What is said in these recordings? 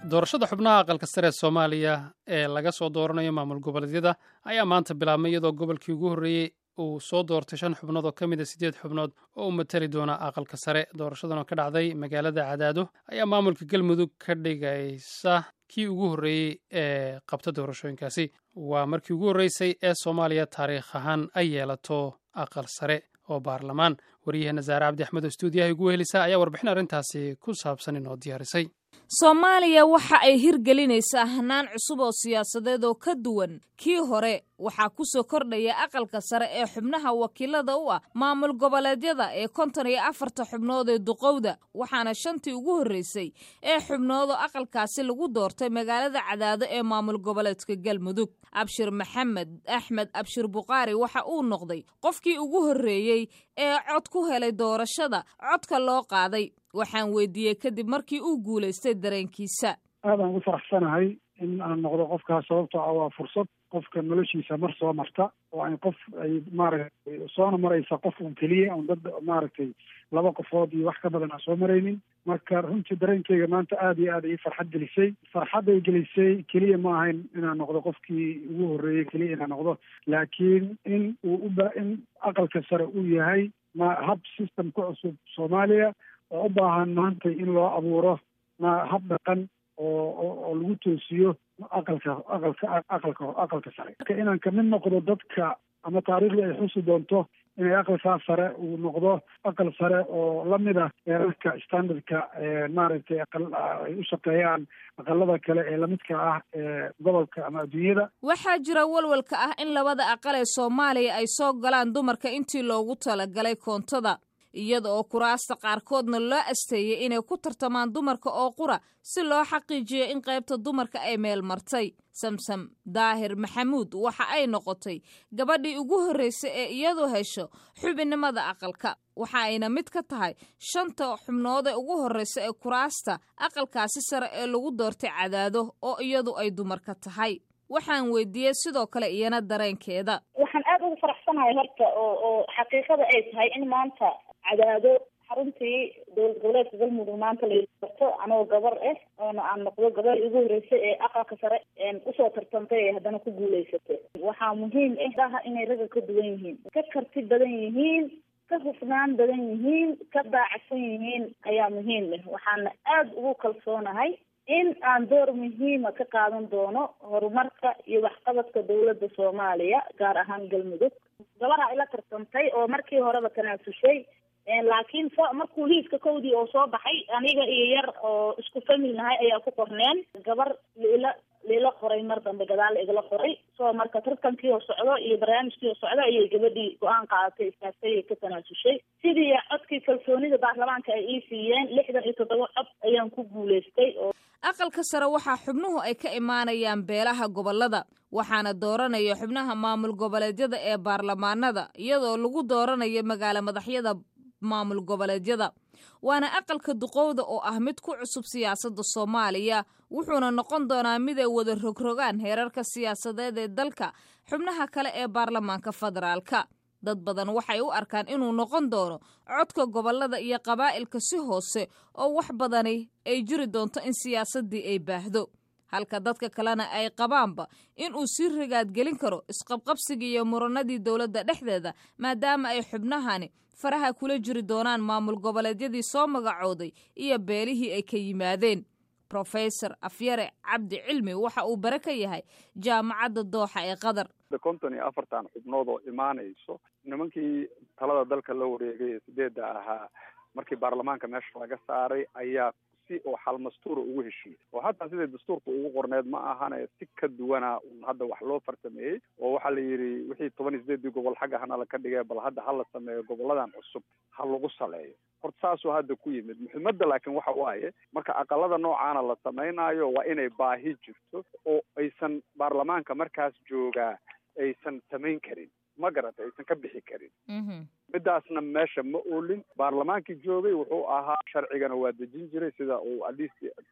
doorashada xubnaha aqalka sare ee soomaaliya ee laga soo dooranayo maamul goboleedyada ayaa maanta bilaabmay iyadoo gobolkii ugu horreeyey uu soo doortay shan xubnood oo ka mid a siddeed xubnood oo u matali doona aqalka sare doorashadan oo ka dhacday magaalada cadaado ayaa maamulka galmudug ka dhigaysa kii ugu horreeyey ee qabta doorashooyinkaasi waa markii ugu horreysay ee soomaaliya taariikh ahaan ay yeelato aqal sare oo baarlamaan waryaheena saare cabdi axmed oo stuudiyaha ugu helisa ayaa warbixin arrintaasi ku saabsan inoo diyaarisay soomaaliya waxa ay hirgelinaysaa hanaan cusub oo siyaasadeed oo ka duwan kii hore waxaa ku soo kordhaya aqalka sare ee xubnaha wakiilada u ah maamul goboleedyada ee konton iyo afarta xubnood ee duqowda waxaana shantii ugu horreysay ee xubnood oo aqalkaasi lagu doortay magaalada cadaado ee maamul goboleedka galmudug abshir maxamed axmed abshir bukhaari waxa uu noqday qofkii ugu horreeyey ee cod ku helay doorashada codka loo qaaday waxaan weydiiyey kadib markii uu guulaystay dareenkiisa aadaan ugu faraxsanahay in aan noqdo qofkaas sababtoo ah waa fursad qofka noloshiisa mar soo marta oo ay qof ay maaragtay soona maraysa qof un keliya un dad maaragtay laba qofood iyo wax ka badan aan soo maraynin marka runtii dareenkeyga maanta aada iyo aad ii farxad gelisay farxadday gelisay keliya ma ahayn inaan noqdo qofkii ugu horreeyey keliya inaan noqdo laakiin in uu uba in aqalka sare uu yahay ma hab system ka cusub soomaaliya oo u baahan maanta in loo abuuro ma hab dhaqan oo oo lagu toosiyo aqalka aqalka aqalka aqalka sare marka inaan kamid noqdo dadka ama taariikhda ay xusi doonto inay aqalkaa sare uu noqdo aqal sare oo lamid ah eerarka standardka maaragtay aqal ay u shaqeeyaan aqalada kale ee lamidka ah ee gobolka ama adduunyada waxaa jira walwalka ah in labada aqal ee soomaaliya ay soo galaan dumarka intii loogu talagalay koontada iyada oo kuraasta qaarkoodna loo asteeyey inay ku tartamaan dumarka oo qura si loo xaqiijiyo in qaybta dumarka ay meel martay samsam daahir maxamuud waxa ay noqotay gabadhii ugu horreysay ee iyadu hesho xubinnimada aqalka waxa ayna mid ka tahay shanta xubnood ee ugu horreysa ee kuraasta aqalkaasi sare ee lagu doortay cadaado oo iyadu ay dumarka tahay waxaan weydiiyey sidoo kale iyana dareenkeeda waxaan aada ugu faraxsanahay horta oo oo xaqiiqada ay tahay in maanta cadaado xaruntii dowlad goboleedka galmudug maanta la doorto anoo gabar ah oona aan noqdo gabar ugu horreysay ee aqalka sare usoo tartantay ee haddana ku guulaysatay waxaa muhiim ah daha inay ragga ka duwan yihiin ka karti badan yihiin ka hufnaan badan yihiin ka daacadsan yihiin ayaa muhiim ah waxaana aada ugu kalsoonahay in aan door muhiima ka qaadan doono horumarka iyo waxqabadka dowladda soomaaliya gaar ahaan galmudug gabaha ila tartantay oo markii horeba tanaasushay laakiin so markuu liiska kowdii oo soo baxay aniga iyo yar oo isku famil nahay ayaa ku qorneen gabar liila liila qoray mar dambe gadaal igala qoray so marka tartankii oo socdo iyo barnaamijkii oo socdo ayay gabadhii go-aan qaadatay istaagtay ka tanaasushay sidii codkii kalsoonida baarlamaanka ay ii siiyeen lixdan iyo toddoba cod ayaan ku guulaystay oo aqalka sare waxaa xubnuhu ay ka imaanayaan beelaha gobollada waxaana dooranaya xubnaha maamul goboleedyada ee baarlamaanada iyadoo lagu dooranayo magaalo madaxyada maamul goboleedyada waana aqalka duqowda oo ah mid ku cusub siyaasadda soomaaliya wuxuuna noqon doonaa mid ay wada rogrogaan heerarka siyaasadeed ee dalka xubnaha kale ee baarlamaanka federaalka dad badan waxay u arkaan inuu noqon doono codka gobollada iyo qabaa'ilka si hoose oo wax badani ay jiri doonto in siyaasaddii ay baahdo halka dadka kalena ay qabaanba inuu sii rigaadgelin karo isqabqabsigii iyo muranadii dowladda dhexdeeda maadaama ay xubnahani faraha kula jiri doonaan maamul goboleedyadii soo magacooday iyo beelihii ay ka yimaadeen rofesor afyare cabdi cilmi waxa uu bare ka yahay jaamacadda dooxa ee qatar konton iyo afartan xubnood oo imaanayso nimankii talada dalka la wareegay ee sideedda ahaa markii baarlamaanka meesha laga saaray ayaa si oo xalmastuura ugu heshiiyey oo hataa siday dastuurka ugu qorneed ma ahane si ka duwana un hadda wax loo farsameeyey oo waxaa la yidhi wixii toban iyo sideedii gobol xagga hana laka dhigay bal hadda hala sameeyo goboladan cusub ha lagu saleeyo horta saasuu hadda ku yimid muhiimadda laakiin waxa waaye marka aqalada noocaana la samaynayo waa inay baahi jirto oo aysan baarlamaanka markaas joogaa aysan samayn karin ma garata aysan ka bixi karin midaasna meesha ma oolin baarlamaankii joogay wuxuu ahaa sharcigana waa dejin jiray sida uu atleast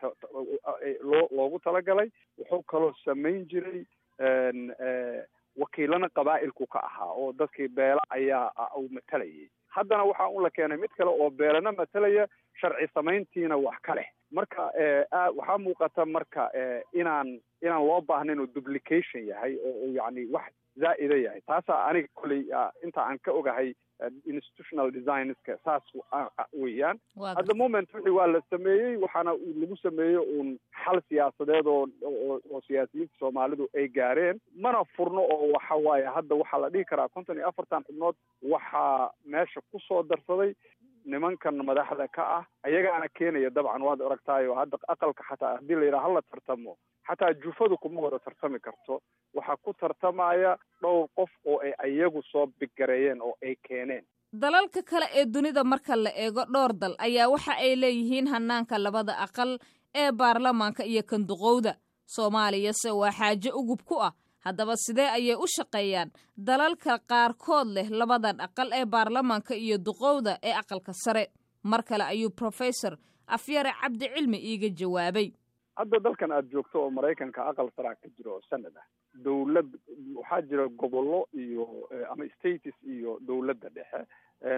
loo loogu talagalay wuxuu kaloo samayn jiray wakiilana qabaa'ilku ka ahaa oo dadkii beela ayaa uu matalayay haddana waxaa un la keenay mid kale oo beelana matalaya sharci samayntiina wax ka leh marka waxaa muuqata marka inaan inaan loo baahnayn oo duplication yahay oo yani wax zaa'ida yahay taasaa aniga kolley inta aan ka ogahay institutional designska saas weeyaan at the moment wixii waa la sameeyey waxaana lagu sameeyey uun xal siyaasadeed oo oo siyaasiyiinta soomaalidu ay gaareen mana furno oo waxa waaye hadda waxaa la dhihi karaa konton iyo afartan xubnood waxaa meesha kusoo darsaday nimankan madaxda ka ah ayagaana keenaya dabcan waad aragtaayo hadda aqalka xataa haddii la yidhaha hala tartamo xataa jufadu kuma wada tartami karto waxaa ku tartamaya dhowr qof oo ay ayagu soo biggareeyeen oo ay keeneen dalalka kale ee dunida marka la eego dhowr dal ayaa waxa ay leeyihiin hanaanka labada aqal ee baarlamaanka iyo kanduqowda soomaaliyase waa xaajo ugub ku ah haddaba sidee ayay u shaqeeyaan dalalka qaarkood leh labadan aqal ee baarlamaanka iyo duqowda ee aqalka sare mar kale ayuu professor afyare cabdi cilmi iiga jawaabay hadda dalkan aada joogto oo maraykanka aqal saraa ka jiro oo sanad ah dowlad waxaa jira gobollo iyo ama states iyo dowladda dhexe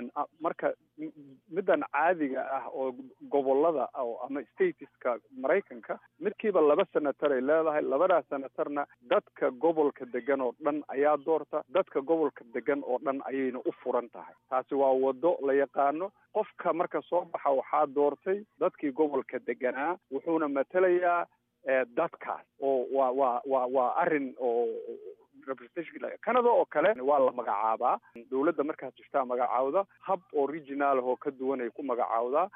marka middan caadiga ah oo gobollada oo ama stateska maraykanka midkiiba laba senatar ay leedahay labadaas senatarna dadka gobolka degan oo dhan ayaa doorta dadka gobolka degan oo dhan ayayna u furan tahay taasi waa waddo la yaqaano qofka marka soo baxa waxaa doortay dadkii gobolka deganaa wuxuuna matelayaa dadkaas oo waa waa waa waa arrin oo representation canada oo kale waa la magacaabaa dowladda markaas jirtaa magacaawda hab oo regional oo ka duwan ay ku magacaawdaa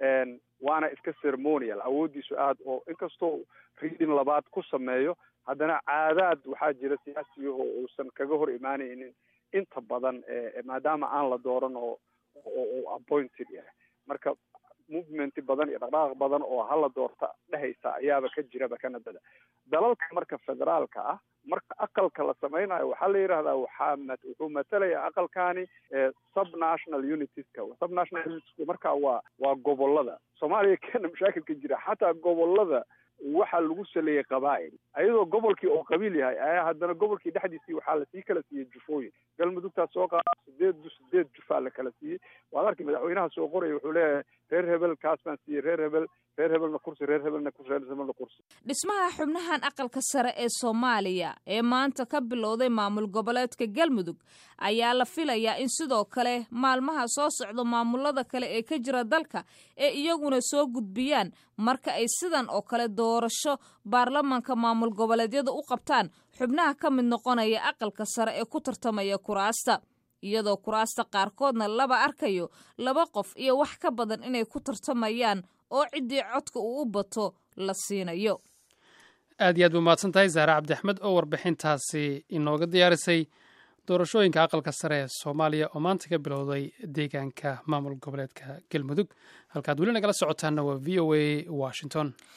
waana iska ceremonial awooddiisu aad oo inkastoo reading labaad ku sameeyo haddana caadaad waxaa jira siyaasiyaho uusan kaga hor imaanaynin inta badan maadaama aan la dooran oo oo appointed yahay marka movement badan iyo dhaqdhaqaaq badan oo hala doorta dhehaysa ayaaba ka jiraba canadada dalalka marka federaalka ah marka aqalka la samaynayo waxaa la yidhahdaa waxaa wuxuu matalaya aqalkani subnational unitieska subnational unitieska marka waa waa gobolada soomaaliya kena mashaakilka jira xataa gobolada waxaa lagu saleeyey qabaa'il ayadoo gobolkii oo qabiil yahay ayaa haddana gobolkii dhexdiisii waxaa lasii kala siiyey jufooyin galmudugtaa soo qaada sideed sideed jufaa la kala siiyey waad arkay madaxweynaha soo qoraya wuxuu leeyahay reer hebel kaas baan siiyey reer hebel reer hebelna kursi reer hebelna kursi reer hebelna kursi dhismaha xubnahan aqalka sare ee soomaaliya ee maanta ka bilowday maamul goboleedka galmudug ayaa la filayaa in sidoo kale maalmaha soo socdo maamulada kale ee ka jira dalka ee iyaguna soo gudbiyaan marka ay sidan oo kale doorasho baarlamaanka maamul goboleedyada u qabtaan xubnaha ka mid noqonaya aqalka sare ee ku tartamaya kuraasta iyadoo kuraasta qaarkoodna laba arkayo laba qof iyo wax ka badan inay ku tartamayaan oo ciddii codka uu u bato la siinayo aad iyo aad ba mahadsan tahay zahra cabdi axmed oo warbixintaasi inooga diyaarisay doorashooyinka aqalka sare ee soomaaliya oo maanta ka bilowday deegaanka maamul goboleedka galmudug halkaad weli nagala socotaanna waa v o a washington